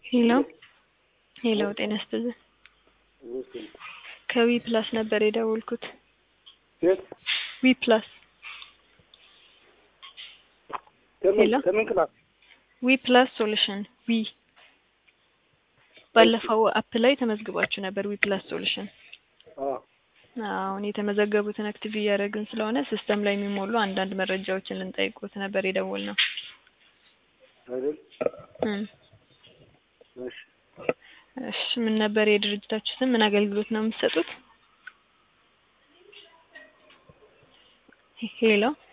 ሄሎ ሄሎ ጤና ይስጥልኝ ከዊ ፕላስ ነበር የደወልኩት የት ዊ ፕላስ ከምን ሄሎ? ከምን ክላስ ዊ ፕላስ ሶሉሽን ዊ ባለፈው አፕ ላይ ተመዝግባችሁ ነበር ዊ ፕላስ ሶሉሽን አዎ አሁን የተመዘገቡትን አክቲቭ እያደረግን ስለሆነ ሲስተም ላይ የሚሞሉ አንዳንድ መረጃዎችን ልንጠይቁት ነበር የደወልነው አይደል እም እሺ እሺ ምን ነበር የድርጅታችሁ ስም ምን አገልግሎት ነው የምትሰጡት ሄሎ